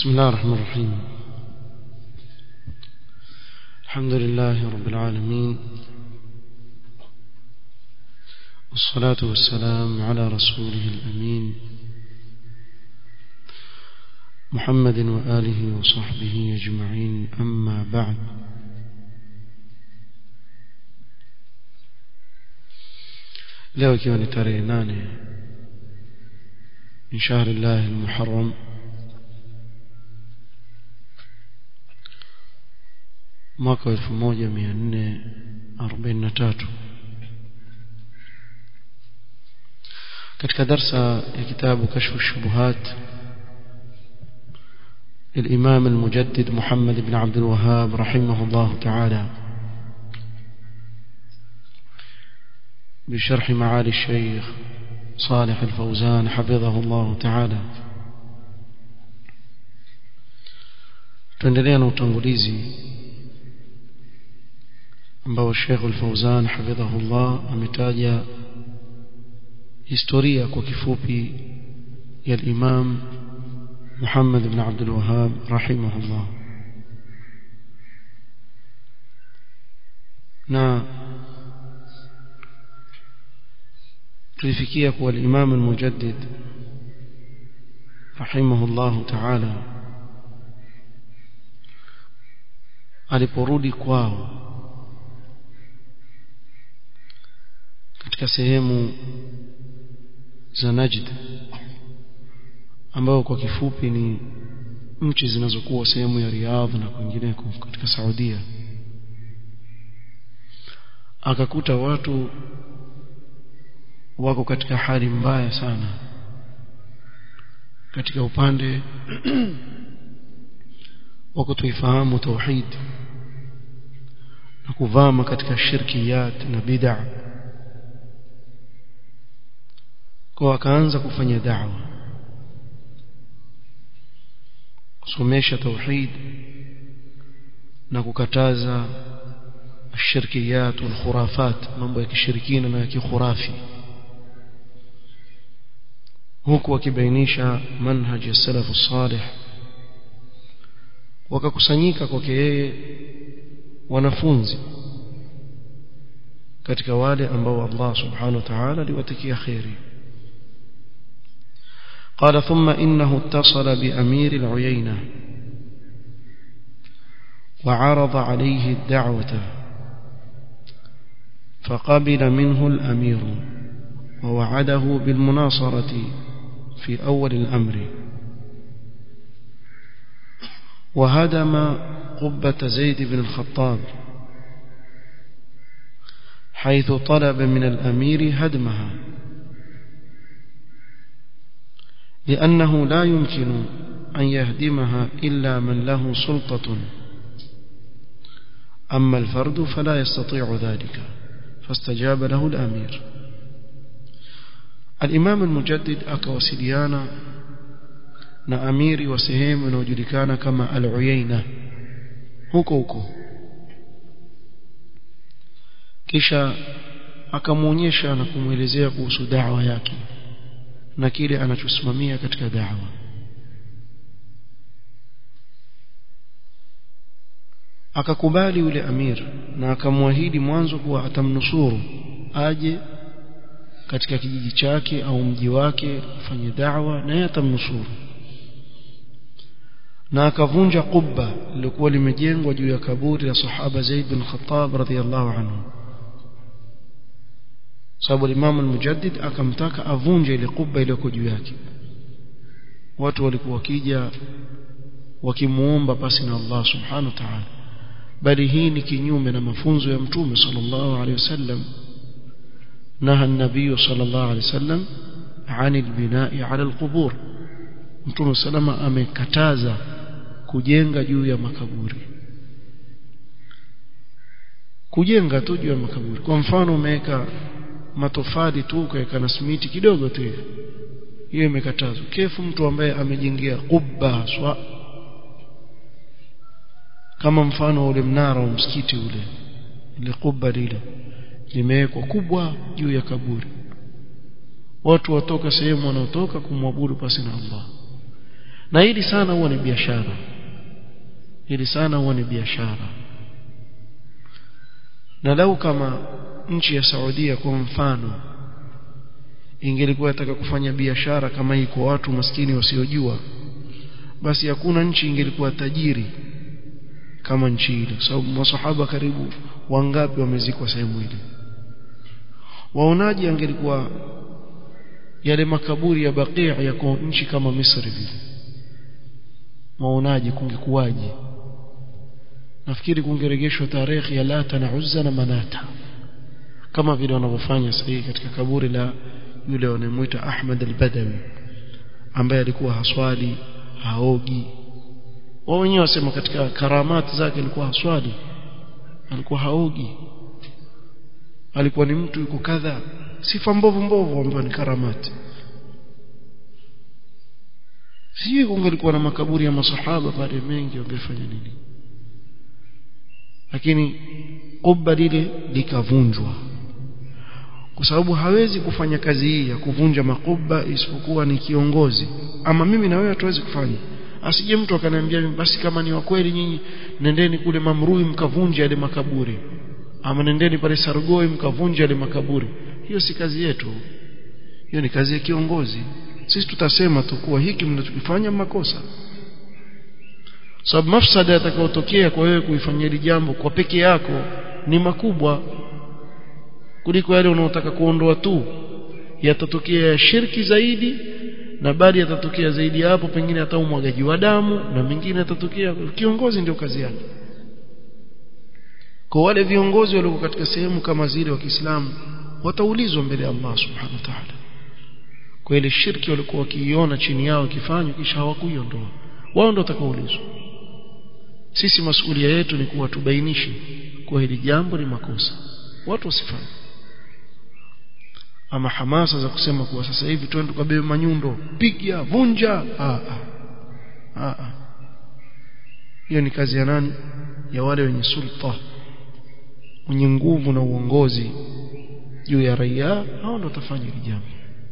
بسم الله الرحمن الرحيم الحمد لله رب العالمين والصلاة والسلام على رسوله الأمين محمد وآله وصحبه أجمعين أما بعد leo ikiwa ni tarehe nane min shahri llahi lmuharam mwaka wa elfu moja mia nne arobaini na tatu katika darsa ya kitabu kashfu shubuhat الإمام المجدد محمد بن عبد الوهاب رحمه الله تعالى بشرح معالي الشيخ صالح الفوزان حفظه الله تعالى tuendelea na utangulizi ambao Sheikh Al-Fauzan hafidhahullah ametaja historia kwa kifupi ya Imam Muhammad ibn Abdul Wahhab rahimahullah na tulifikia kuwa al-Imam al-Mujaddid rahimahullah ta'ala aliporudi kwao katika sehemu za Najd ambao kwa kifupi ni nchi zinazokuwa sehemu ya Riyadh na kwingineko katika Saudia akakuta watu wako katika hali mbaya sana katika upande wa kutoifahamu tauhid na kuvama katika shirkiyat na bid'a kwa akaanza kufanya da'wa kusomesha tauhid na kukataza ashirkiyat wal khurafat mambo ya kishirikina na ya kikhurafi huku wakibainisha manhaj ya salafu salih wakakusanyika kwake yeye wanafunzi katika wale ambao Allah subhanahu wa ta'ala aliwatakia khairi قال ثم إنه اتصل بأمير العيينة وعرض عليه الدعوة فقبل منه الأمير ووعده بالمناصرة في أول الأمر وهدم قبة زيد بن الخطاب حيث طلب من الأمير هدمها لأنه لا يمكن أن يهدمها إلا من له سلطة أما الفرد فلا يستطيع ذلك فاستجاب له الأمير الإمام المجدد أكوسليانا na amiri wa sehemu inayojulikana kama al-Uyaina huko huko kisha akamuonyesha na kumwelezea kuhusu da'wa yake na kile anachosimamia katika da'wa akakubali yule amir na akamwahidi mwanzo kuwa atamnusuru aje katika kijiji chake au mji wake afanye da'wa na yeye atamnusuru na akavunja kubba lilikuwa limejengwa juu ya kaburi la sahaba Zaid bin Khattab radhiyallahu anhu sababu Imam al-Mujaddid akamtaka avunje ile kubba iliyoko juu yake watu walikuwa wakija wakimuomba pasi na Allah subhanahu wa ta'ala bali hii ni kinyume na mafunzo ya mtume sallallahu alaihi wasallam naha an-nabiy sallallahu alaihi wasallam عن البناء على القبور mtume salama amekataza kujenga juu ya makaburi kujenga tu juu ya makaburi kwa mfano umeweka matofali tu ukaweka na simiti kidogo tu hivi hiyo imekatazwa kefu mtu ambaye amejengea kubba swa kama mfano ule mnara wa msikiti ule ile kubba lile limewekwa kubwa juu ya kaburi watu watoka sehemu wanaotoka kumwabudu pasi na Allah na hili sana huwa ni biashara hili sana huwa ni biashara na lau kama nchi ya Saudia kwa mfano ingelikuwa nataka kufanya biashara kama hii kwa watu maskini wasiojua basi hakuna nchi ingelikuwa tajiri kama nchi ile kwa sababu masahaba karibu wangapi wamezikwa sehemu ile waonaji angelikuwa yale makaburi ya Baqi' yako nchi kama Misri vile waonaji kungekuwaje nafikiri kungeregeshwa tarehe ya Lata na Uzza na Manata kama vile wanavyofanya sasa katika kaburi la yule wanamuita Ahmad al-Badawi ambaye alikuwa haswali haogi wao wenyewe wasema katika karamati zake alikuwa haswali alikuwa haogi alikuwa ni mtu yuko kadha sifa mbovu mbovu ambayo ni karamati sijui kungelikuwa na makaburi ya masahaba pale mengi wangefanya nini lakini kubba lile likavunjwa kwa sababu hawezi kufanya kazi hii ya kuvunja makuba isipokuwa ni kiongozi ama mimi na wewe hatuwezi kufanya asije mtu akaniambia basi kama ni wa kweli nyinyi nendeni kule Mamrui mkavunja yale makaburi ama nendeni pale Sargoi mkavunja yale makaburi hiyo si kazi yetu hiyo ni kazi ya kiongozi sisi tutasema tu kuwa hiki mnachokifanya makosa sababu mafsada yatakayotokea kwa wewe kuifanyia hili jambo kwa peke yako ni makubwa kuliko yale unaotaka kuondoa tu yatatokea shirki zaidi na bali yatatokea zaidi ya hapo pengine hata umwagaji wa damu na mengine yatatokea kiongozi ndio kazi yake kwa wale viongozi walioko katika sehemu kama zile wa Kiislamu wataulizwa mbele ya Allah subhanahu wa ta'ala kwa ile shirki walikuwa wakiiona chini yao ikifanywa kisha hawakuiondoa wao ndio watakaoulizwa sisi masuhulia yetu ni kuwa tubainishe kwa hili jambo ni makosa watu wasifanye ama hamasa za kusema kuwa sasa hivi twende tukabebe manyundo piga vunja ah ah hiyo ni kazi ya nani ya wale wenye sulta wenye nguvu na uongozi juu ya raia hao ndio watafanya hili jambo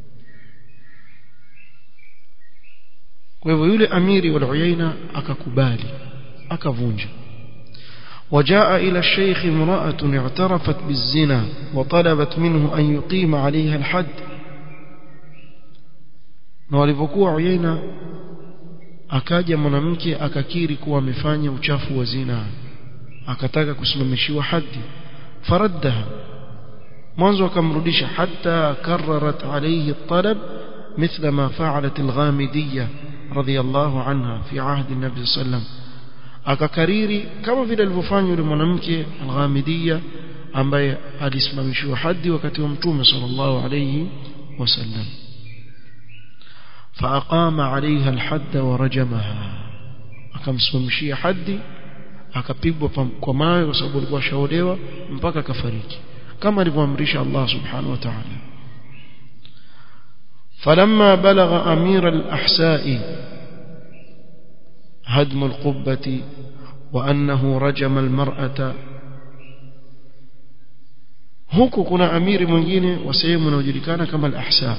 kwa hivyo yule amiri wa Uyaina akakubali akavunja وجاء إلى الشيخ امرأة اعترفت بالزنا وطلبت منه أن يقيم عليها الحد na walivyokuwa Uyaina akaja mwanamke akakiri kuwa amefanya uchafu wa zina akataka kusimamishiwa hadi faraddaha mwanzo akamrudisha hatta kararat alayhi at-talab مثل ما فعلت الغامدية رضي الله عنها في عهد النبي صلى الله عليه وسلم akakariri kama vile alivyofanya yule mwanamke al-Ghamidiyya ambaye alisimamishwa hadi wakati wa mtume sallallahu alayhi wasallam faaqama alayha al-hadd wa rajamaha akamsimamishia hadi akapigwa kwa mawe kwa sababu alikuwa shaolewa mpaka akafariki kama alivyoamrisha Allah subhanahu wa ta'ala فلما بلغ أمير الأحساء هدم القبة وأنه رجم المرأة huku kuna amiri mwingine wa sehemu inayojulikana kama al-ahsa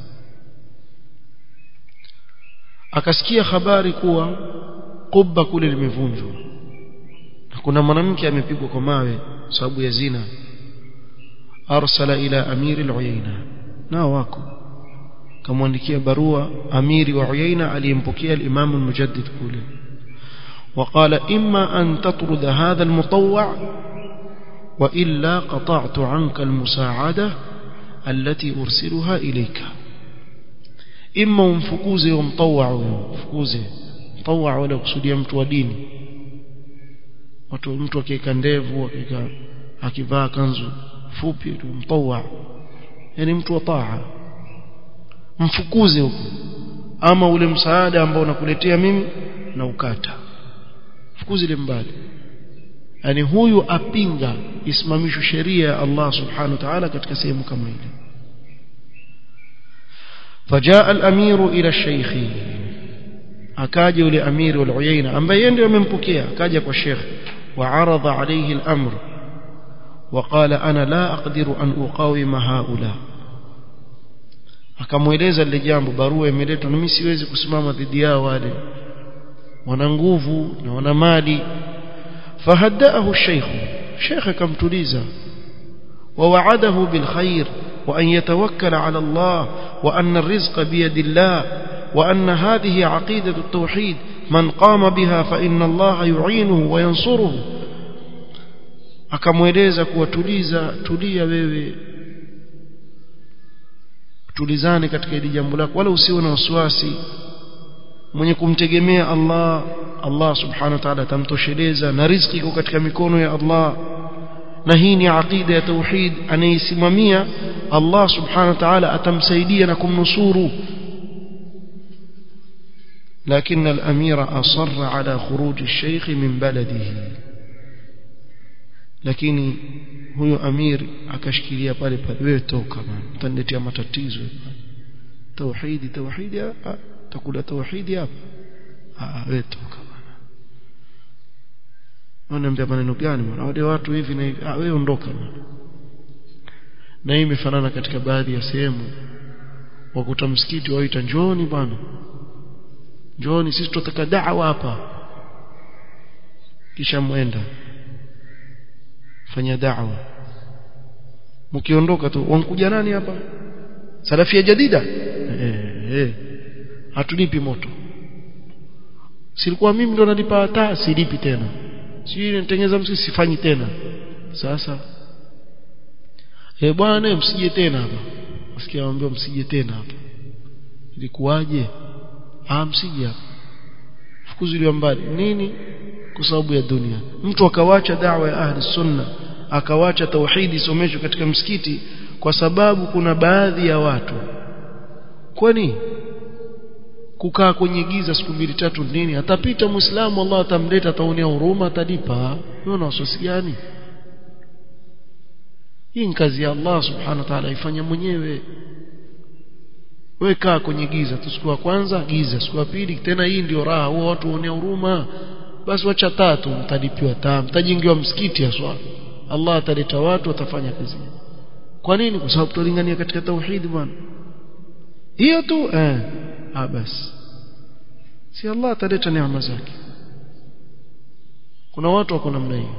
akasikia habari kuwa kubba kule limevunjwa na kuna mwanamke amepigwa kwa mawe sababu ya zina arsala ila amiri al-uyaina nao wako kamwandikia barua amiri wa Uyaina aliyempokea al-Imam al-Mujaddid kule وقال إما أن تطرد هذا المطوع وإلا قطعت عنك المساعدة التي أرسلها إليك إما مفكوزي ومطوع مفكوزي مطوع ولا kusudia mtu wa dini watu mtu akiweka ndevu akiweka akivaa kanzu fupi tu mtawa yani mtu wa taa mfukuze huko ama ule msaada ambao unakuletea mimi na ukata fukuzi ile mbali yani huyu apinga isimamishwe sheria ya Allah subhanahu wa ta'ala katika sehemu kama ile فجاء الامير الى الشيخ akaja yule amiri wal uyaina ambaye ndiye amempokea akaja kwa sheikh وعرض عليه الامر وقال انا لا اقدر ان اقاوم هؤلاء akamweleza lile jambo barua imeletwa na mimi siwezi kusimama dhidi yao wale wana nguvu na wana mali fahadaahu sheikh sheikh akamtuliza ووعده بالخير وأن يتوكل على الله وأن الرزق بيد الله وأن هذه عقيدة التوحيد من قام بها فإن الله يعينه وينصره akamweleza kuwatuliza tulia wewe tulizane katika hili jambo lako wala usiwe na wasiwasi mwenye kumtegemea Allah Allah subhanahu wa ta'ala atamtosheleza na riziki iko katika mikono ya Allah na hii ni aqida ya tauhid anaisimamia Allah subhanahu wa ta'ala atamsaidia na kumnusuru لكن الأمير أصر على خروج الشيخ من بلده lakini huyo amir akashikilia pale pale wewe toka bana utaniletea matatizo tauhidi tauhidi takula tauhidi hapa ah wewe toka bana wanaambia maneno gani bwana wale watu hivi na hivi ah wewe ondoka bana na hii imefanana katika baadhi ya sehemu wakuta msikiti waita njoni bwana njoni sisi tutataka da'wa hapa kisha mwenda fanya da'wa mkiondoka tu wankuja nani hapa salafia jadida eh eh hatulipi moto silikuwa mimi ndo nalipa hata silipi tena si nitengeza msi sifanyi tena sasa eh bwana msije tena hapa usikia waambia msije tena hapa ilikuwaje ah msije hapa fukuziliwa mbali nini kwa sababu ya dunia mtu akawacha dawa ya ahli sunna akawacha tauhidi someshwe katika msikiti kwa sababu kuna baadhi ya watu kwani kukaa kwenye giza siku mbili tatu nini atapita muislamu Allah atamleta ataonea huruma atalipa unaona wasiwasi gani hii ni kazi ya Allah subhanahu wa ta'ala ifanya mwenyewe wewe kaa kwenye giza tu siku ya kwanza giza siku ya pili tena hii ndio raha huwa watu waonea huruma basi wacha tatu mtalipiwa taa mtajingiwa msikiti haswa Allah ataleta watu watafanya kazi kwa nini kwa sababu tulingania katika tauhid bwana hiyo tu eh ah basi si Allah ataleta neema zake kuna watu wako namna hiyo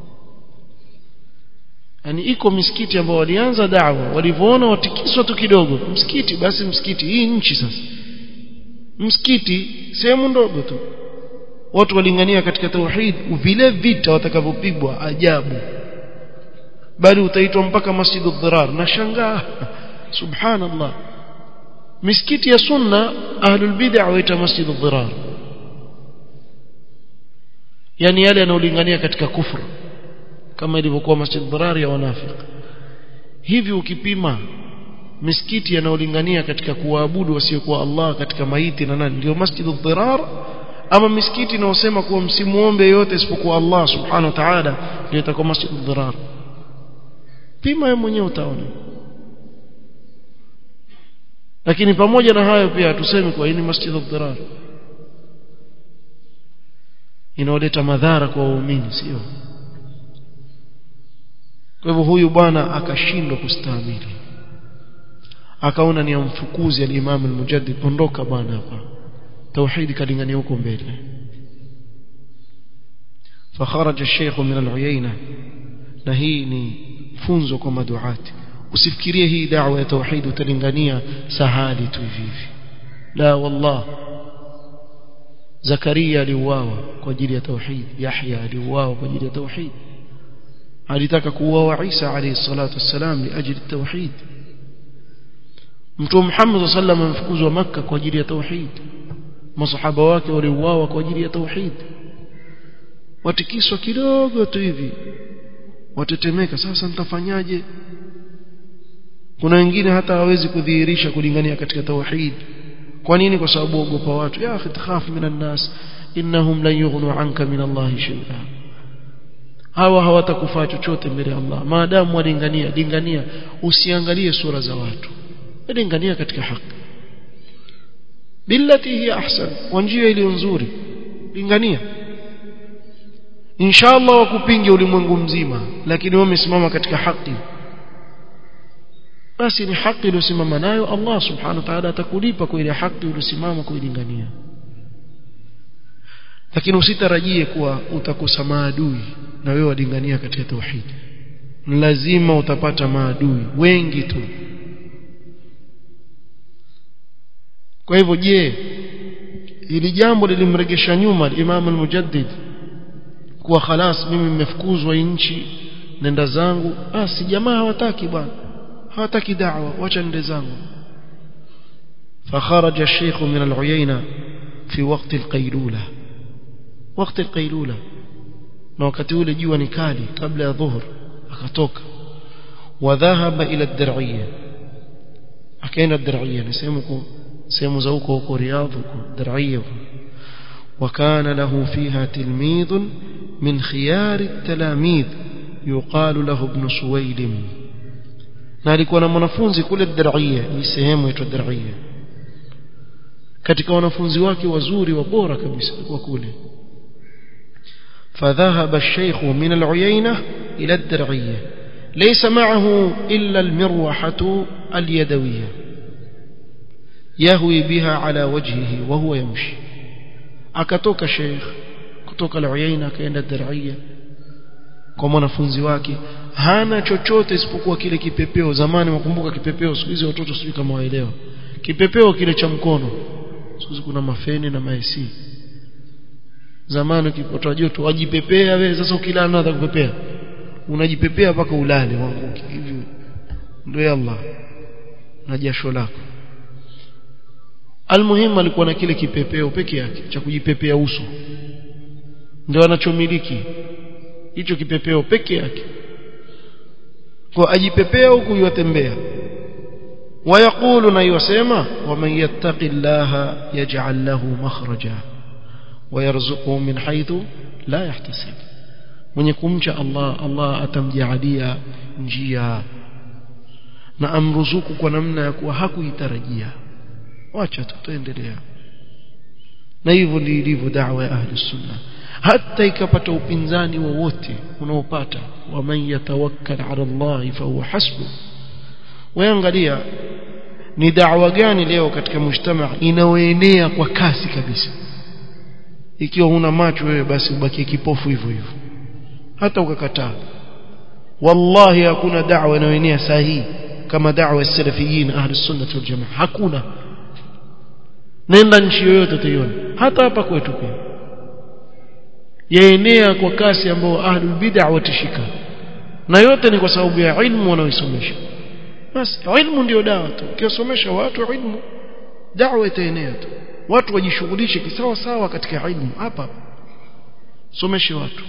yani iko misikiti ambao walianza dawa walivyoona watikiswa tu kidogo msikiti basi msikiti hii nchi sasa msikiti sehemu ndogo tu watu walingania katika tauhid vile vita watakavyopigwa ajabu bali utaitwa mpaka masjidu dhirar na shangaa subhanallah misikiti ya sunna ahlul bid'ah waita masjidu dhirar yani yale yanayolingania katika kufru kama ilivyokuwa masjid dhirar ya wanafiki hivi ukipima misikiti yanayolingania katika kuwaabudu wasiokuwa Allah katika maiti na nani ndio masjid dhirar ama misikiti inayosema kuwa msimuombe yote isipokuwa Allah subhanahu wa ta'ala ndio itakuwa masjid dhirar pima wewe mwenyewe utaona lakini pamoja na hayo pia tuseme kwa hii ni masjid dhirar inaoleta madhara kwa waumini sio kwa hivyo huyu bwana akashindwa kustahimili akaona ni amfukuzi al-Imam al-Mujaddid ondoka bwana hapa توحيد kalingania huko mbele فخرج الشيخ من العيينة na hii ni funzo kwa maduati usifikirie hii da'wa ya tauhid utalingania sahali tu hivi la wallah Zakaria aliuawa kwa ajili ya tauhid Yahya aliuawa kwa ajili ya tauhid alitaka kuuawa Isa alayhi salatu wassalam liajili tauhid Mtume Muhammad sallallahu alayhi wasallam amfukuzwa Makka kwa ajili ya tauhid masahaba wake waliuawa kwa ajili ya tauhid watikiswa kidogo tu hivi watetemeka sasa nitafanyaje kuna wengine hata hawezi kudhihirisha kulingania katika tauhid kwa nini kwa sababu ogopa watu ya akhi takhaf minan nas innahum lan yughnu anka min Allah shay'a hawa hawatakufaa chochote mbele ya Allah maadamu walingania lingania usiangalie sura za watu lingania katika haki billati hiya ahsan kwa njia iliyo nzuri lingania inshallah wakupinge ulimwengu mzima lakini wewe umesimama katika haki basi ni haki iliyosimama nayo Allah subhanahu wa ta'ala atakulipa kwa ile haki uliyosimama kuilingania lakini usitarajie kuwa utakosa maadui na wewe walingania katika tauhid lazima utapata maadui wengi tu kwa hivyo je ili jambo lilimregesha nyuma Imam al-Mujaddid kuwa khalas mimi nimefukuzwa nchi nenda zangu ah si jamaa hawataki bwana hawataki da'wa wacha nende zangu فخرج الشيخ من العيينة في وقت القيلولة وقت القيلولة na wakati ule jua ni kali kabla ya dhuhur akatoka wadhahaba ila ad-dir'iyya akaenda ad-dir'iyya ni sehemu sehemu za huko huko Riyadh huko Dir'iyya وكان له فيها تلميذ من خيار التلاميذ يقال له ابن سويلم na alikuwa na mwanafunzi kule Dir'iyya ni sehemu inaitwa Dir'iyya katika wanafunzi wake wazuri wa bora kabisa alikuwa kule فذهب الشيخ من العيينة إلى الدرعية ليس معه إلا المروحة اليدوية يهوي بها على وجهه وهو يمشي akatoka sheikh kutoka al-Uyaina akaenda Daraiya kwa mwanafunzi wake hana chochote isipokuwa kile kipepeo zamani wakumbuka kipepeo siku hizi watoto sijui kama waelewa kipepeo kile cha mkono siku hizi kuna mafeni na maesi zamani ukipata joto wajipepea wewe sasa ukilala unataka kupepea unajipepea mpaka ulale wanguki hivi ndio Allah na jasho lako almuhimu alikuwa na kile kipepeo peke yake cha kujipepea uso ndio anachomiliki hicho kipepeo peke yake kwa ajipepea huku yatembea wayaqulu na yasema waman yattaqillaha yaj'al lahu makhraja ويرزقه من حيث لا يحتسب mwenye kumcha Allah Allah atamjaalia njia na amruzuku kwa namna ya kuwa hakuitarajia wacha tutaendelea na hivyo ndivyo ilivyo da'wa ya ahli sunna hata ikapata upinzani wowote unaopata wa man yatawakkal ala Allah fa huwa hasbu waangalia ni da'wa gani leo katika mujtama inaoenea kwa kasi kabisa ikiwa huna macho wewe basi ubakie kipofu hivyo hivyo hata ukakataa wallahi hakuna da'wa inayoenea sahihi kama da'wa ya salafiyin ahli sunna wal jamaa hakuna nenda nchi yoyote utaiona hata hapa kwetu pia yaenea kwa kasi ambao ahlul bid'ah watishika na yote ni kwa sababu ya ilmu wanaoisomesha basi ilmu ndio dawa tu ukiwasomesha watu ilmu da'wa itaenea tu watu wajishughulishe kisawa sawa katika ilmu hapa someshe watu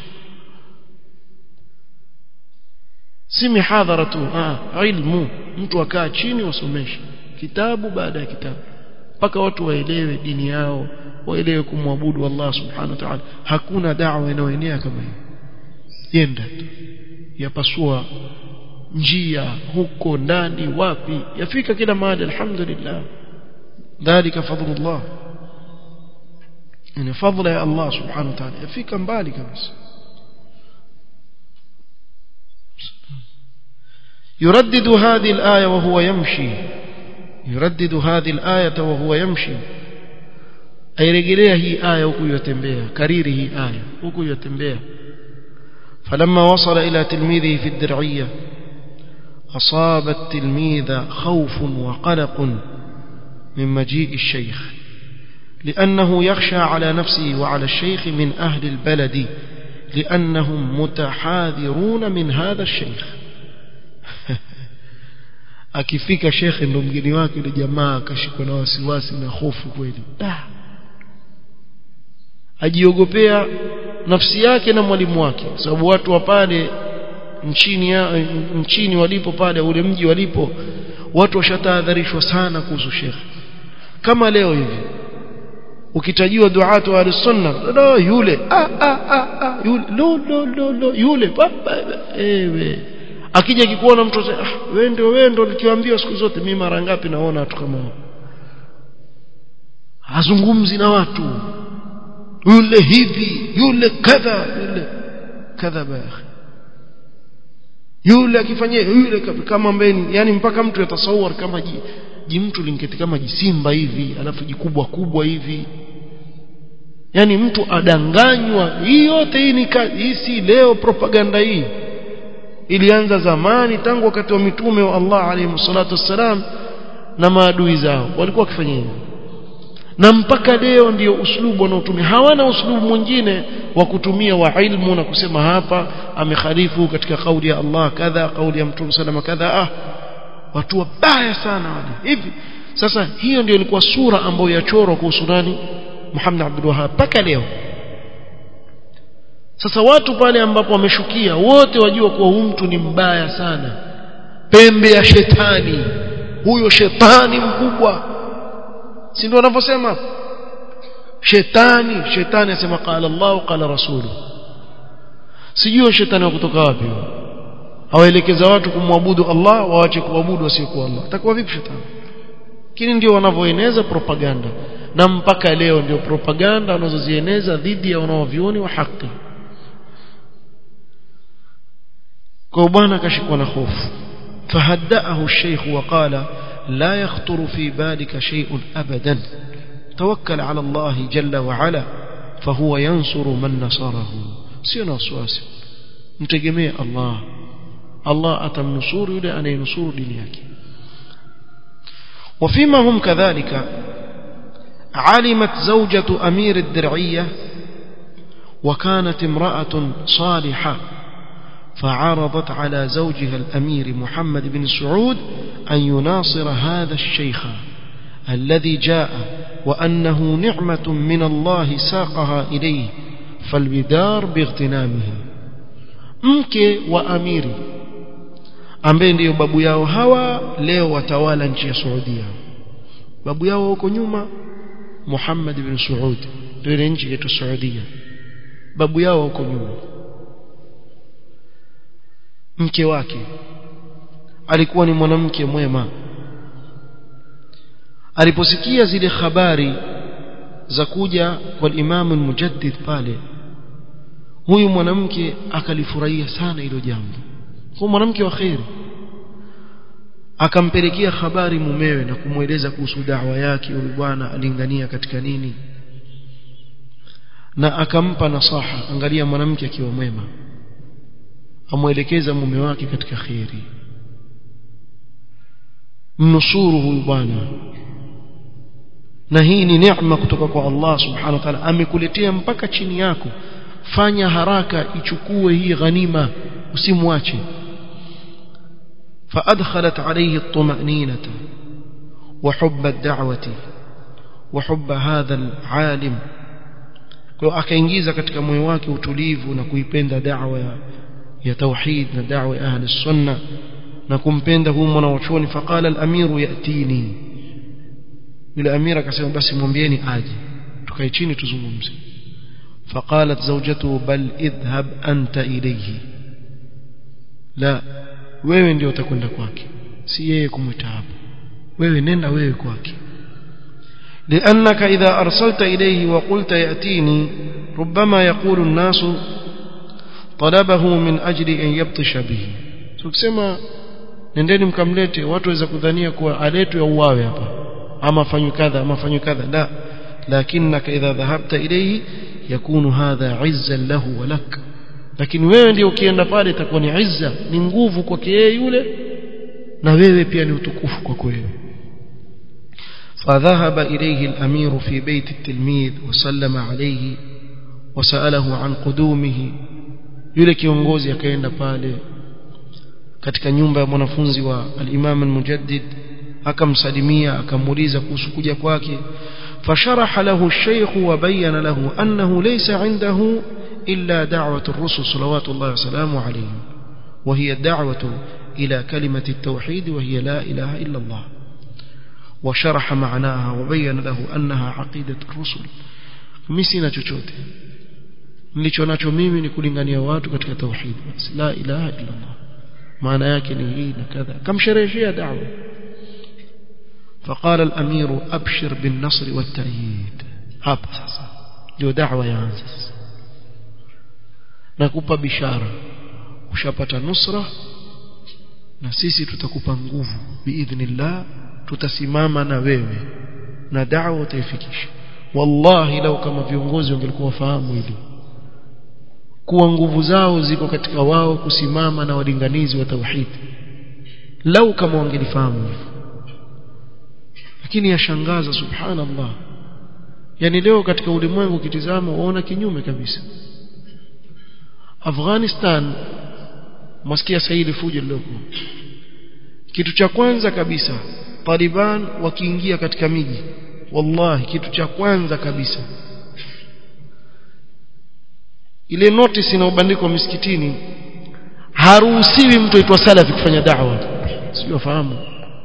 si mihadhara tu ah ilmu mtu akaa chini wasomeshe kitabu baada ya kitabu mpaka watu waelewe dini yao waelewe kumwabudu Allah subhanahu wa ta'ala hakuna da'wa inayoenea kama hiyo yenda tu yapasua njia huko ndani wapi yafika kila mahali alhamdulillah dhalika fadlullah ni fadla ya Allah subhanahu wa ta'ala yafika mbali kabisa يردد هذه الآية وهو يمشي يردد هذه الآية وهو يمشي airejelea hii aya huku yotembea kariri hii aya huku yotembea فلما وصل إلى تلميذه في الدرعية أصاب التلميذ خوف وقلق من مجيء الشيخ لأنه يخشى على نفسه وعلى الشيخ من أهل البلد لأنهم متحاذرون من هذا الشيخ akifika shekhe ndo mgeni wake yule jamaa akashikwa na wasiwasi na hofu kweli ajiogopea nafsi yake na mwalimu wake sababu watu wa pale nchini ya, nchini walipo pale ule mji walipo watu washatahadharishwa sana kuhusu shekhe kama leo hivi ukitajiwa duatu wa sunna no, yule ah, ah, ah, ah, yule lo, lo, lo, lo, yule baba ewe akija kikuona mtu ah wewe ndio wewe ndio nikiwaambia siku zote mimi mara ngapi naona watu kama hao hazungumzi na watu yule hivi yule kadha yule kadha yule akifanyia yule kama mbeni yani mpaka mtu yatasawar kama ji, ji mtu linketi kama jisimba hivi alafu jikubwa kubwa hivi yani mtu adanganywa hii yote hii ni hii si leo propaganda hii ilianza zamani tangu wakati wa mitume wa Allah alayhi salatu wassalam na maadui zao walikuwa wakifanya hivyo na mpaka leo ndio uslubu wanaotumia hawana uslubu mwingine wa kutumia wa ilmu na kusema hapa amekhalifu katika kauli ya Allah kadha kauli ya mtume salama kadha ah watu wabaya sana wale hivi sasa hiyo ndio ilikuwa sura ambayo yachorwa kuhusu nani Muhammad Abdul Wahhab mpaka leo sasa watu pale ambapo wameshukia wote wajua kuwa huyu mtu ni mbaya sana pembe ya shetani huyo shetani mkubwa si ndio wanavyosema shetani shetani asema qala Allah qala rasulu sijui shetani wa kutoka wapi hawaelekeza watu kumwabudu Allah waache kuabudu wasiokuwa Allah atakuwa vipi shetani lakini ndio wanavyoeneza propaganda na mpaka leo ndio propaganda wanazozieneza dhidi ya wanaovioni wa haki kwa bwana akashikwa na hofu فهدأه الشيخ وقال لا يخطر في بالك شيء أبدا توكل على الله جل وعلا فهو ينصر من نصره سينا وسواسي متجمع الله الله أتم نصور يلي أن ينصر دنياك وفيما هم كذلك علمت زوجة أمير الدرعية وكانت امرأة صالحة فعرضت على زوجها الأمير محمد بن سعود أن يناصر هذا الشيخ الذي جاء وأنه نعمة من الله ساقها إليه فالبدار باغتنامه mke wa amiri ambaye ndiyo babu yao hawa leo watawala nchi ya Saudia babu yao huko nyuma Muhammad bin Saud ndio ile nchi yetu Saudia babu yao huko nyuma mke wake alikuwa ni mwanamke mwema aliposikia zile habari za kuja kwa Imam al-Mujaddid pale huyu mwanamke akalifurahia sana hilo jambo kwa mwanamke wa khairi akampelekea habari mumewe na kumweleza kuhusu da'wa yake huyu bwana alingania katika nini na akampa nasaha angalia mwanamke akiwa mwema amwelekeza mume wake katika khairi mnusuru huyu bwana na hii ni neema kutoka kwa Allah subhanahu wa ta'ala amekuletea mpaka chini yako fanya haraka ichukue hii ghanima usimwache فأدخلت عليه الطمأنينة وحب الدعوة وحب هذا العالم kwa akaingiza katika moyo wake utulivu na kuipenda da'wa ya, ya tauhid na da'wa ya ahli sunna na kumpenda huyu mwanachuoni faqala al-amiru yatini yule amira akasema basi mwambieni aje tukae chini tuzungumze فقالت زوجته بل اذهب أنت إليه لا wewe ndio utakwenda kwake si yeye kumwita hapo wewe nenda wewe kwake لأنك إذا أرسلت إليه وقلت يأتيني ربما يقول الناس طلبه من أجل أن يبطش به tukisema nendeni mkamlete watu waweza kudhania kuwa aletwe auawe hapa ama afanywe kadha ama afanywe kadha la lakinnaka idha dhahabta ilayhi yakunu hadha izzan lahu wa lak lakini wewe ndio ukienda pale itakuwa ni izza ni nguvu kwake yeye yule na wewe pia ni utukufu kwako wewe فذهب إليه الأمير في بيت التلميذ وسلم عليه وسأله عن قدومه yule kiongozi akaenda pale katika nyumba ya mwanafunzi wa al-Imam al-Mujaddid akamsalimia akamuuliza kuhusu kuja kwake فشرح له الشيخ وبين له أنه ليس عنده إلا دعوة الرسل صلوات الله وسلامه عليهم وهي الدعوة إلى كلمة التوحيد وهي لا إله إلا الله وشرح معناها وبين له أنها عقيدة الرسل مسنا chochote nilicho nacho mimi ni kulingania watu katika tauhid basi la ilaha illa Allah maana yake ni hii na kadha kamshereheshia da'wa فقال الأمير أبشر بالنصر والتأييد hapa sasa ndio da'wa yaanza nakupa bishara ushapata nusra na sisi tutakupa nguvu biidhnillah tutasimama na wewe na da'wa utaifikisha wallahi lau kama viongozi wangelikuwa wafahamu hili kuwa nguvu zao ziko katika wao kusimama na walinganizi wa tauhid lau kama wangelifahamu hivyo lakini yashangaza subhanallah yani leo katika ulimwengu ukitizama waona kinyume kabisa Afghanistan mwasikia saidi fujo lilopo kitu cha kwanza kabisa Taliban wakiingia katika miji wallahi kitu cha kwanza kabisa ile notice inayobandikwa misikitini haruhusiwi mtu aitwa salafi kufanya da'wa sio fahamu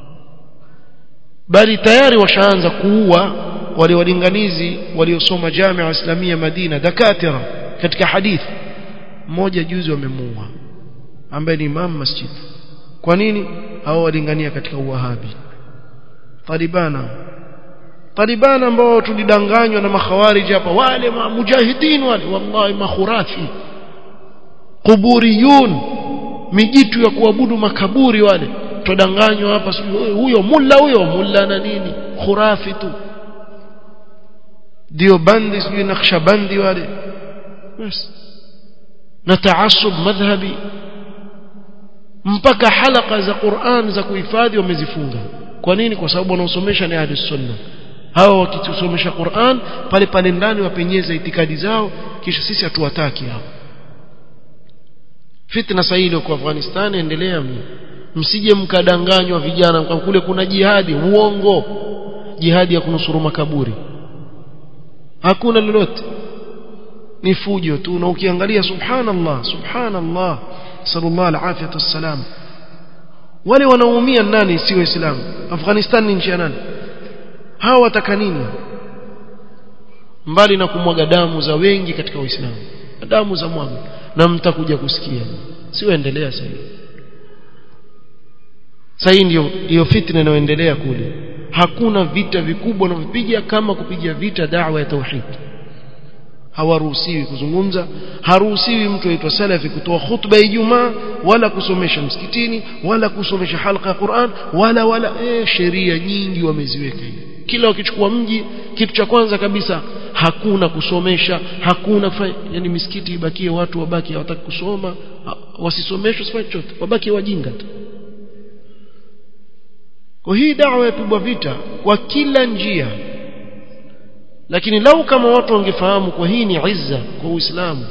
bali tayari washaanza kuua wale walinganizi waliosoma Jamia Islamia Madina dakatira katika hadithi mmoja juzi wamemuua ambaye ni imam masjid kwa nini hao walingania katika uwahabi talibana talibana ambao tulidanganywa na makhawariji hapa wale mujahidin wale wallahi makhurafi kuburiyun mijitu ya kuabudu makaburi wale tudanganywa hapa huyo mulla huyo mulla na nini khurafi tu ndio bandi sijui nakshabandi wale basi na taasub madhhabi mpaka halaka za Qur'an za kuhifadhi wamezifunga kwa nini kwa sababu wanaosomesha ni ahli sunna hawa wakitusomesha Qur'an pale pale ndani wapenyeza itikadi zao kisha sisi hatuwataki hao fitna sahili kwa Afghanistan endelea msije mkadanganywa vijana kule kuna jihadi uongo jihadi ya kunusuru makaburi hakuna lolote ni fujo tu na ukiangalia subhanallah subhanallah sallallahu alafiyatu wassalam wale wanaoumia nani si waislamu afghanistan ni nchi ya nani hawa wataka nini mbali na kumwaga damu za wengi katika waislamu damu za mwaga na mtakuja kusikia siwaendelea sasa sasa ndio hiyo fitna inayoendelea kule hakuna vita vikubwa wanavyopiga kama kupiga vita da'wa ya tauhid hawaruhusiwi kuzungumza haruhusiwi mtu aitwa salafi kutoa khutba ya Ijumaa wala kusomesha msikitini wala kusomesha halqa ya Qur'an wala wala eh sheria nyingi wameziweka hivi kila wakichukua mji kitu cha kwanza kabisa hakuna kusomesha hakuna kufanya yani misikiti ibakie watu wabaki hawataki kusoma wasisomeshwe sifanye chochote wabaki wajinga tu kwa hii dawa yapigwa vita kwa kila njia lakini lau kama watu wangefahamu kwa hii ni izza kwa Uislamu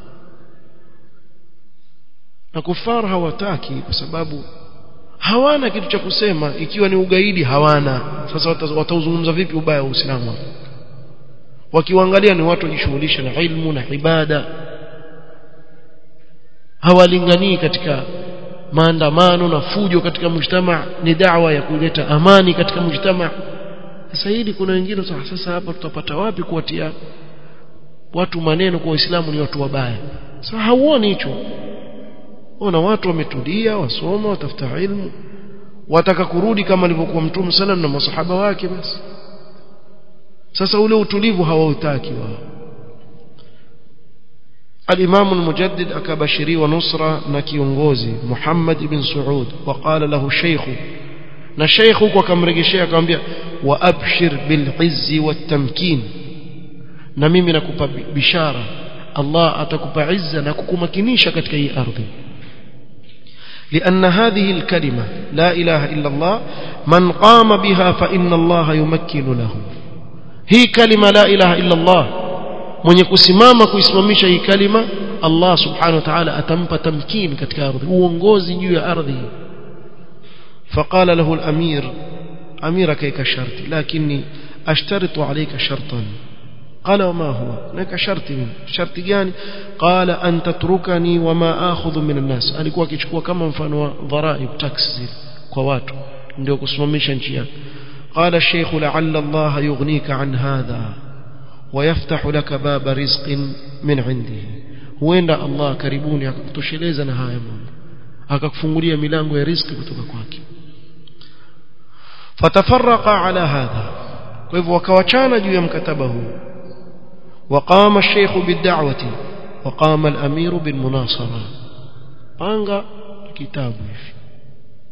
na kufar hawataki kwa sababu hawana kitu cha kusema ikiwa ni ugaidi hawana sasa watauzungumza vipi ubaya wa Uislamu wakiwaangalia ni watu wajishughulisha na ilmu na ibada hawalinganii katika maandamano na fujo katika mujtama ni dawa ya kuleta amani katika mujtama sasa hili kuna wengine sasa hapa tutapata wapi kuwatia watu maneno kwa Uislamu ni watu wabaya sasa hauoni hicho ona watu wametulia wasoma watafuta ilmu wataka kurudi kama alivyokuwa mtume sallam na masahaba wake basi sasa ule utulivu hawautaki wao الإمام المجدد أكبشري ونصرة نكيونغوزي محمد بن سعود وقال له الشيخ نشيخ وكمرجشي أكمبيا وأبشر بالعز والتمكين نميمي نكوبا بشارة الله أتكوبا عزة نكوكو مكينيشا كتك أي أرض لأن هذه الكلمة لا إله إلا الله من قام بها فإن الله يمكن له هي كلمة لا إله إلا الله mwenye kusimama kuisimamisha hii kalima Allah subhanahu wa ta'ala atampa tamkin katika ardhi uongozi juu ya ardhi فقال له الأمير أمير كيك شرط لكني أشترط عليك شرطا قال وما هو لك شرط من شرط جاني قال أن تتركني وما آخذ من الناس alikuwa akichukua kama mfano wa dharaib tax kwa watu ndio kusimamisha nchi yake قال الشيخ لعل الله يغنيك عن هذا ويفتح لك باب رزق من عنده huenda Allah karibuni akakutosheleza na haya mambo akakufungulia milango ya riziki kutoka kwake fatafarraqa ala hadha kwa hivyo wakawachana juu ya mkataba huu وقام الشيخ بالدعوة وقام الأمير بالمناصرة panga kitabu hivi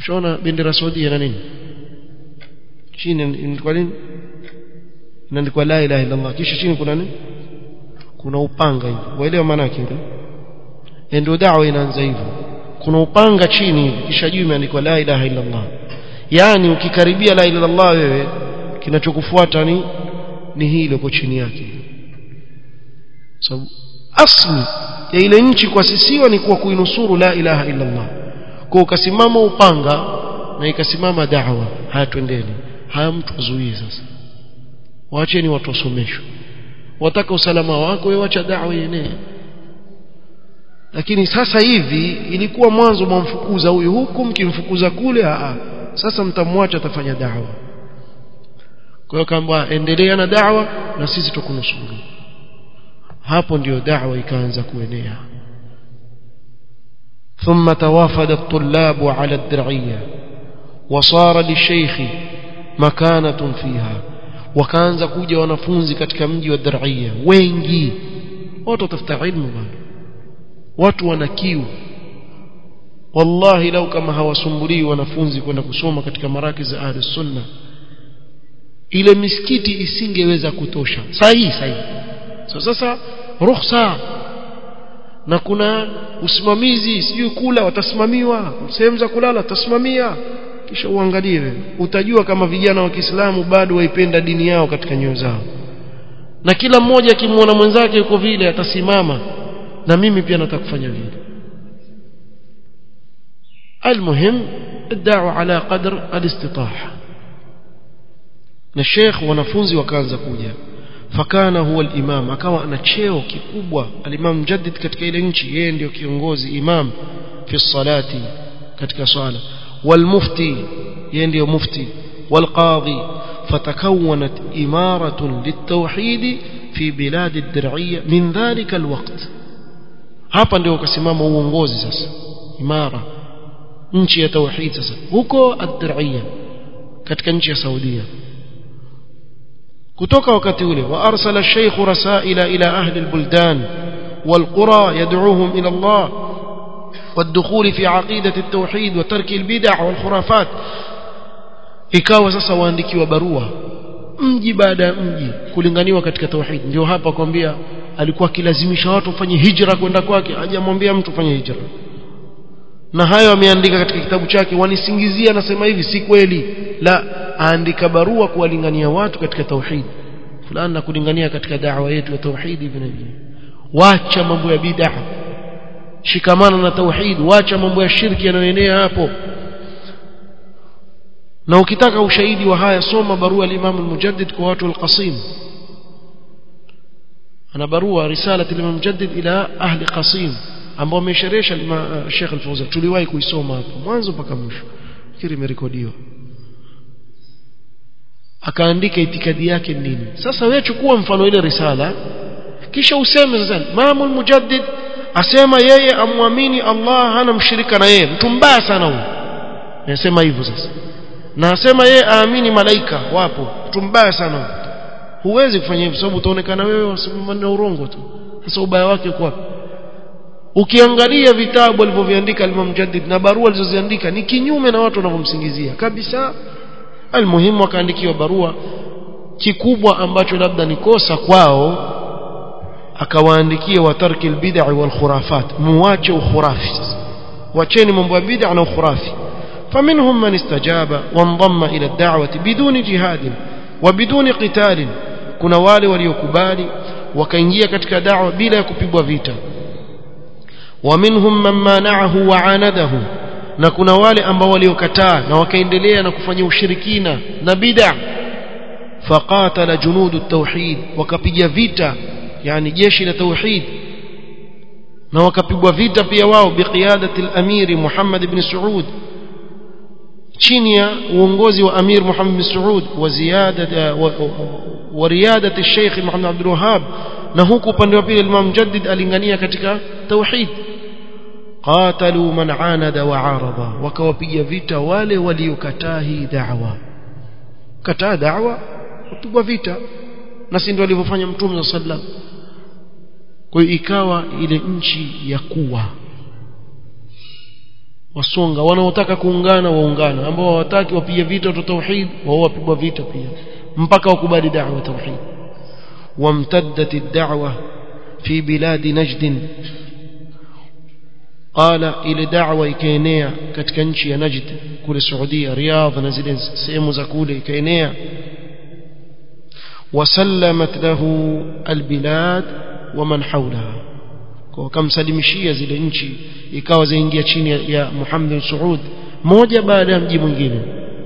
ushaona bendera Saudi na nini chini inaandikwa nini inaandikwa la ilaha illa Allah kisha chini kuna nini kuna upanga hivi waelewa maana yake ile ndio da'wa inaanza hivyo kuna upanga chini kisha juu imeandikwa la ilaha illa Allah yani ukikaribia la ilaha illallah wewe kinachokufuata ni ni hii iliyoko chini yake sababu asli ya ile nchi kuasisiwa ni kuwa kuinusuru la ilaha illa Allah kwa ukasimama upanga na ikasimama da'wa haya twendeni haya mtu azuie sasa waacheni watu wasomeshwe wataka usalama wako wewe acha da'wa yenee lakini sasa hivi ilikuwa mwanzo mwamfukuza huyu huku mkimfukuza kule a sasa mtamwacha atafanya da'wa kwa hiyo kamba endelea na da'wa na sisi tukunusuru hapo ndio da'wa ikaanza kuenea ثم توافد الطلاب على الدرعية وصار للشيخ مكانة فيها wakaanza kuja wanafunzi katika mji wa Dar'ia wengi watu watafuta ilmu bwana watu wana kiu wallahi lau kama hawasumbulii wanafunzi kwenda kusoma katika maraki za ahli sunna ile misikiti isingeweza kutosha sahihi sahihi so sasa ruhusa na kuna usimamizi sijui kula watasimamiwa sehemu za kulala watasimamia kisha uangalie wewe utajua kama vijana wa Kiislamu bado waipenda dini yao katika nyoyo zao na kila mmoja akimwona mwenzake yuko vile atasimama na mimi pia nataka kufanya vile المهم الدعوة على قدر الاستطاعة na sheikh wanafunzi wakaanza kuja fakana huwa al-imam akawa ana cheo kikubwa al-imam mujaddid katika ile nchi yeye ndio kiongozi imam fi salati katika swala والمفتي يندي مفتي والقاضي فتكونت إمارة للتوحيد في بلاد الدرعية من ذلك الوقت hapa ndio ukasimama uongozi sasa imara nchi ya tauhid sasa huko ad-dir'iyya katika nchi ya Saudia kutoka wakati ule wa arsala ash-shaykh rasaila ila ahli al-buldan wal-qura yad'uuhum ila Allah والدخول في عقيدة التوحيد وترك البدع والخرافات ikawa sasa waandikiwa barua mji baada ya mji kulinganiwa katika tauhid ndio hapa kwambia alikuwa akilazimisha watu wafanye hijra kwenda kwake hajamwambia mtu fanye hijra na hayo ameandika katika kitabu chake wanisingizia anasema hivi si kweli la aandika barua kuwalingania watu katika tauhid fulani na kulingania katika da'wa yetu ya tauhid hivi na hivi wacha mambo ya bid'a shikamana na tauhid wacha mambo ya shirki yanayoenea hapo na ukitaka ushahidi wa haya soma barua al-Imam al-Mujaddid kwa watu al-Qasim ana barua risala al-Imam al-Mujaddid ila ahli Qasim ambao amesherehesha Sheikh al-Fawzan tuliwahi kuisoma hapo mwanzo mpaka mwisho fikiri imerekodiwa akaandika itikadi yake nini sasa wewe chukua mfano ile risala kisha useme sasa Imam al-Mujaddid asema yeye amwamini Allah hana mshirika na yeye mtu mbaya sana huyo nasema hivyo sasa na asema yeye aamini malaika wapo mtu mbaya sana huyo huwezi kufanya hivyo sababu utaonekana wewe wasimama urongo tu sasa ubaya wake uko wapi ukiangalia vitabu alivyoviandika Imam Mujaddid na barua alizoziandika ni kinyume na watu wanavyomsingizia kabisa almuhimu akaandikiwa barua kikubwa ambacho labda ni kosa kwao akawaandikia watarki albid'a wal khurafat muache ukhurafi wacheni mambo ya bid'a na ukhurafi faminhum man istajaba wanḍamma ila ad-da'wati biduni jihad wa biduni qital kuna wale waliokubali wakaingia katika da'wa bila ya kupigwa vita ومنهم من منعه وعانده na kuna wale ambao waliokataa na wakaendelea na kufanya ushirikina na bid'a faqatala junudu at-tauhid wakapiga vita yani jeshi la tauhid na wakapigwa vita pia wao biqiyadati al-amir Muhammad ibn Saud chini ya uongozi wa Amir Muhammad ibn Saud wa ziyada wa riyadati al-Sheikh Muhammad Abdul Wahhab na huku upande wa pili Imam Mujaddid alingania katika tauhid qatalu man anada wa arada wakawapiga vita wale waliokataa hii da'wa kataa da'wa kupigwa vita na si ndio alivyofanya mtume sallam kwa hiyo ikawa ile nchi ya kuwa wasonga wanaotaka kuungana waungana ambao hawataki wapige vita watu tauhid wao wapigwa vita pia mpaka wakubali da'wa tauhid wamtaddat ad-da'wa fi bilad najd qala ile da'wa ikaenea katika nchi ya najd kule Saudia Riyadh na zile sehemu za kule ikaenea wasallamat lahu albilad waman hawlaha kwa kamsalimishia zile nchi ikawa zaingia chini ya, ya Muhammad Saud moja baada ya mji mwingine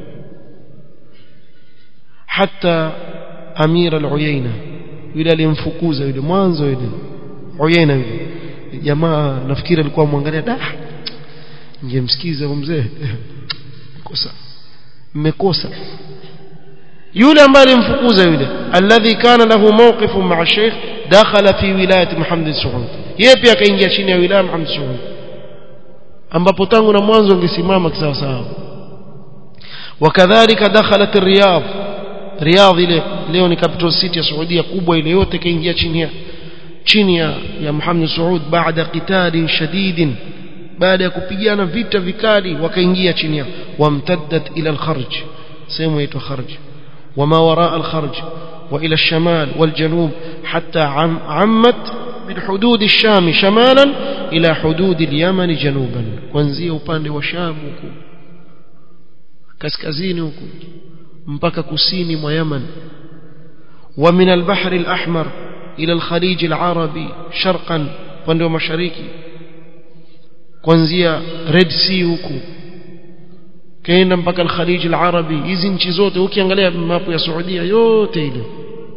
hata Amir al-Uyayna yule alimfukuza yule mwanzo yule Uyayna yule jamaa nafikiri alikuwa mwangalia da ningemsikiza mzee kosa mmekosa yule ambaye alimfukuza yule alladhi kana lahu mawqifun ma'a sheikh dakhala fi wilayati Muhammad Saud yeye pia akaingia chini ya wilaya Muhammad Saud ambapo tangu na mwanzo angesimama kisawa sawa wakadhalika dakhalat riyadh riyadh ile leo ni capital city ya Saudia kubwa ile yote kaingia chini ya chini ya, ya Muhammad Saud baada qitalin shadidin baada ya kupigana vita vikali wakaingia chini yao wamtaddat ila al-kharj sehemu inaitwa kharj وما وراء الخرج وإلى الشمال والجنوب حتى عم عمت من حدود الشام شمالا إلى حدود اليمن جنوبا kuanzia upande wa Sham huko kaskazini huko mpaka kusini mwa Yaman ومن البحر الأحمر إلى الخليج العربي شرقا upande wa mashariki kuanzia Red Sea huko kaenda mpaka al-Khalij al-Arabi hizi nchi zote ukiangalia mapu ya Saudia yote ile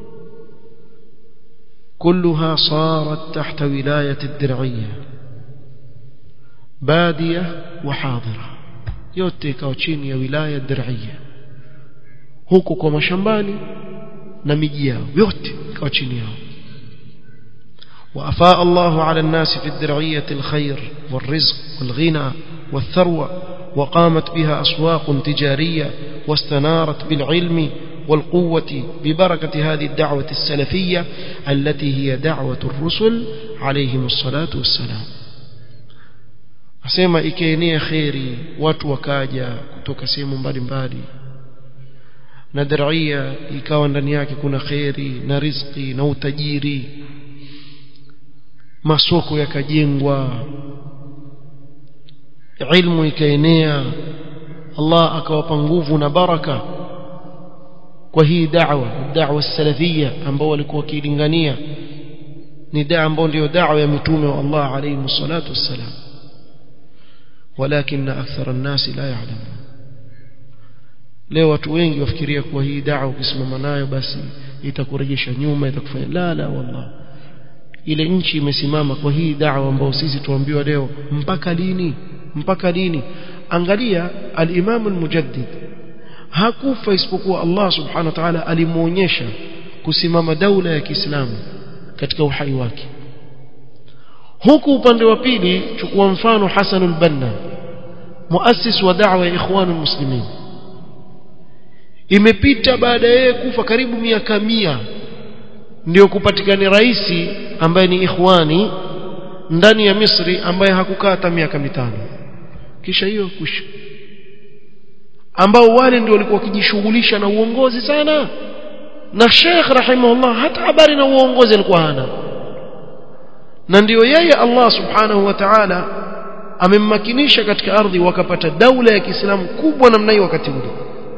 كلها صارت تحت ولاية الدرعية بادية وحاضرة yote ikawa chini ya wilaya Dir'ia huko kwa mashambani na miji yao yote ikawa chini yao وأفاء الله على الناس في الدرعية الخير والرزق والغنى والثروة وقامت بها أسواق تجارية واستنارت بالعلم والقوة ببركة هذه الدعوة السلفية التي هي دعوة الرسل عليهم الصلاة والسلام asema ikaenea kheri watu wakaja kutoka sehemu mbalimbali na daria ikawa ndani yake kuna kheri na riziki na utajiri masoko yakajengwa ilmu ikaenea Allah akawapa nguvu na baraka kwa hii da'wa da'wa salafia ambao walikuwa wakilingania ni da'wa ambao ndio da'wa ya mitume wa Allah alayhi salatu wassalam ولكن أكثر الناس لا يعلمون leo watu wengi wafikiria kuwa hii da'wa ukisimama nayo basi itakurejesha nyuma itakufanya la la wallah ile nchi imesimama kwa hii da'wa ambayo sisi tuambiwa leo mpaka lini mpaka lini angalia al-Imam al-Mujaddid hakufa isipokuwa Allah subhanahu wa ta'ala alimuonyesha kusimama daula ya Kiislamu katika uhai wake huku upande wa pili chukua mfano Hassan al-Banna muassis wa da'wa ya ikhwanul muslimin imepita baada yeye kufa karibu miaka mia ndio kupatikana rais ambaye ni ikhwani ndani ya Misri ambaye hakukaa hata miaka mitano kisha hiyo kusha ambao wale ndio walikuwa wakijishughulisha na uongozi sana na Sheikh rahimahullah hata habari na uongozi alikuwa hana na ndiyo yeye Allah subhanahu wa ta'ala amemmakinisha katika ardhi wakapata daula ya Kiislamu kubwa namna hiyo wakati ule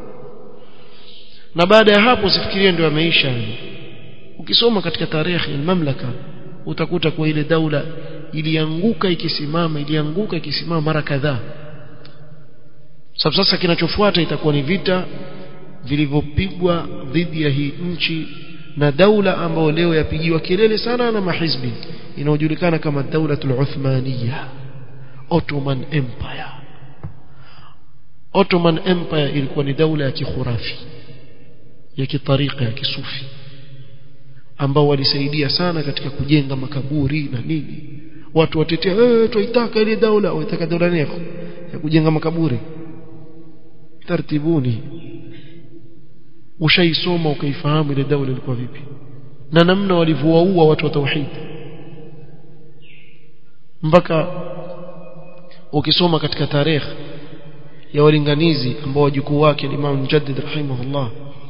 na baada ya hapo usifikirie ndio ameisha ukisoma katika tarehe ya mamlaka utakuta kwa ile daula ilianguka ikisimama ilianguka ikisimama mara kadhaa sababu sasa kinachofuata itakuwa ni vita vilivyopigwa dhidi ya hii nchi na daula ambayo leo yapigiwa kelele sana na mahizbi inayojulikana kama daulatul Uthmaniya Ottoman Empire Ottoman Empire ilikuwa ni daula ya kikhurafi ya kitarika ya kisufi ambao walisaidia sana katika kujenga makaburi na nini watu watetea eh tuitaka ile daula waitaka daula nini ya kujenga makaburi tartibuni ushaisoma ukaifahamu ile daula ilikuwa vipi na namna walivyowaua watu wa tauhid mpaka ukisoma katika tarehe ya walinganizi ambao wajukuu wake Imam Mujaddid rahimahullah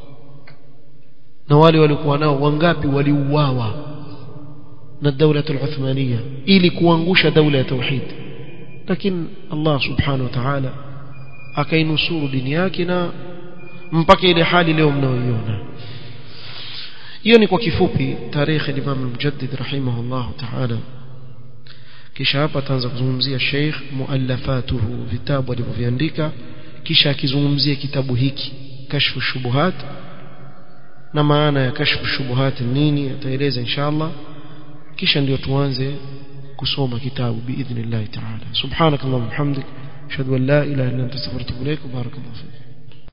na wale walikuwa nao wangapi waliuawa na daula al-Uthmania ili kuangusha daula ya tauhid lakini Allah subhanahu wa ta'ala akainusuru dini yake na mpaka ile hali leo mnaoiona hiyo ni kwa kifupi tarehe ya Imam Mujaddid rahimahullah ta'ala kisha hapa ataanza kuzungumzia Sheikh muallafatuhu vitabu alivyoviandika kisha akizungumzia kitabu hiki kashfu shubuhat na maana ya kashfu shubuhat nini ataeleza inshallah kisha ndio tuanze kusoma kitabu biidhnillah ta'ala subhanakallahumma hamdik ashhadu an la ilaha illa anta astaghfiruka wa atubu ilaik barakallahu fik